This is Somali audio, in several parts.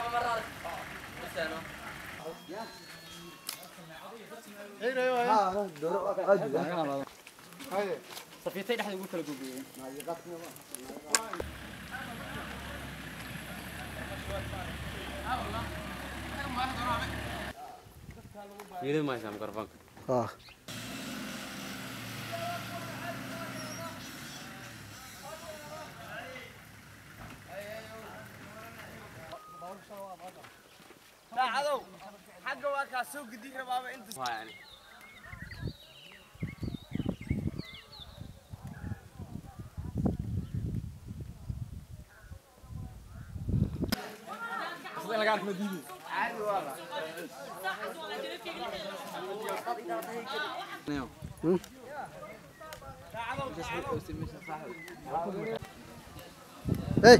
safiitay dhexda ugu kala gogeeyeen Yidhi maysaa mikrofoonka. Ah. saacadow xagga waa kaa soo gudin rabaaba inta Waa yani. Hey.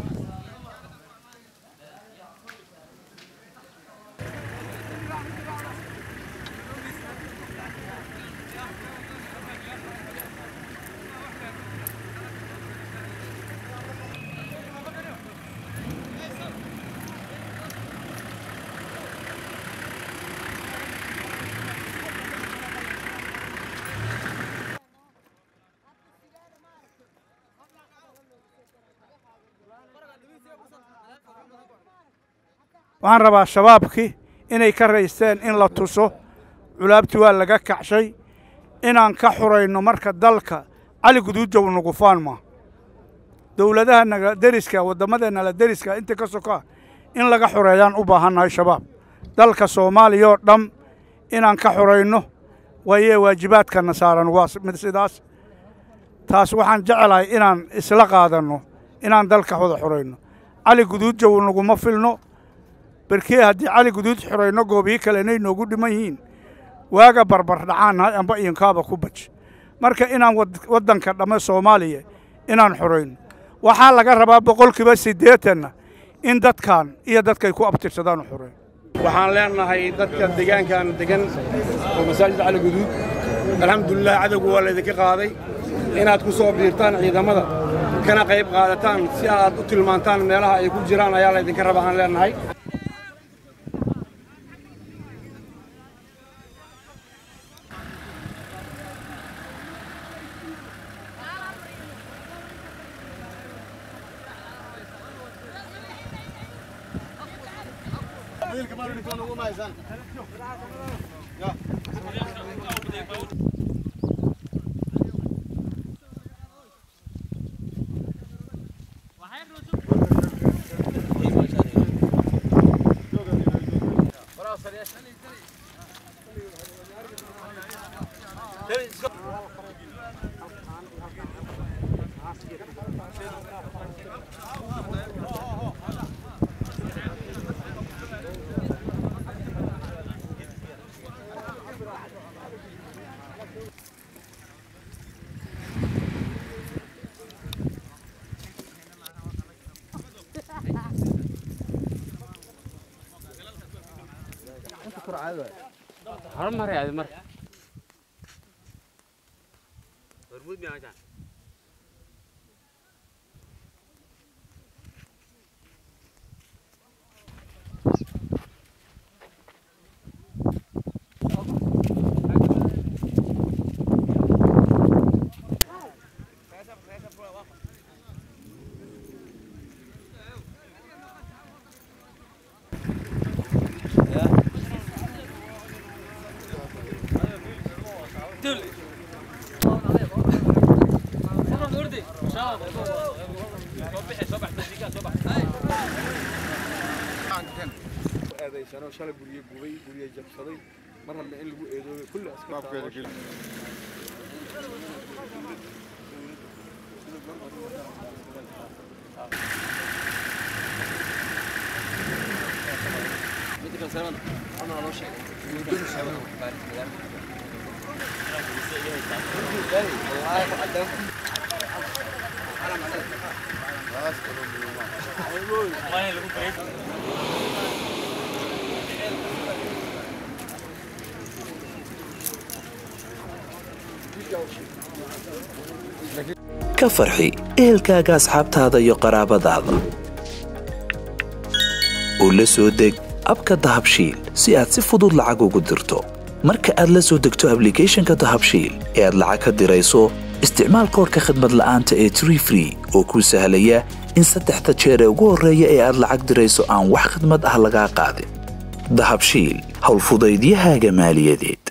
waxaan rabaa shabaabkii inay ka raysteen in la tuso culaabtii waa laga kacshay inaan ka xurayno marka dalka cali guduujow nugufaan ma dowladaha naga deriska waddamadeenna la deriska inta ka sokaa in laga xureeyaan u baahannahay shabaab dalka soomaaliya oo dham inaan ka xurayno waayee waajibaadkana saaran waa mid sidaas taas waxaan jecelahay inaan isla qaadanno inaan dalka wada xurayno cali guduujow naguma filno berkee haddii cali guduud xurayno goobiyo kale inay noogu dhiman yihiin waaga barbar dhacaan amba iinkaaba ku baj marka inaan waddanka dhamme soomaaliya inaan xurayno waxaa laga rabaa boqolkiiba siddeetanna in dadkan iyo dadkay ku abtirsadaan u xurayn waxaan leenahay dadka deegaankan degan oo masaajid cali guduud alxamdulilah cadowga waa laydinka qaaday inaad ku soo biirtaan ciidamada kana qayb qaadataan si aad u tilmaantaan meelaha ay ku jiraan ayaa laydinka raba aan leenahay Horumar yaadi marka. Hormuud miyaa meeshaan? eedaysano shalay gurye gubay gurye jabsaday mar hadna in lagu eedoobay kulli askarta ka farxi ehelkaaga asxaabtaada iyo qaraabadaada oo la soo deg abka dahabshiil si aad si fudud lacag ugu dirto marka aad la soo degto ablicathonka dahabshiil ee aad lacag ka dirayso isticmaal koodhka khadmad la'aanta ee tree free oo kuu sahlaya in saddexda jeer ee ugu horreeya ee aad lacag dirayso aan wax khidmad ah lagaa qaadin dahabshiil howlfudaydiyahaaga maaliyadeed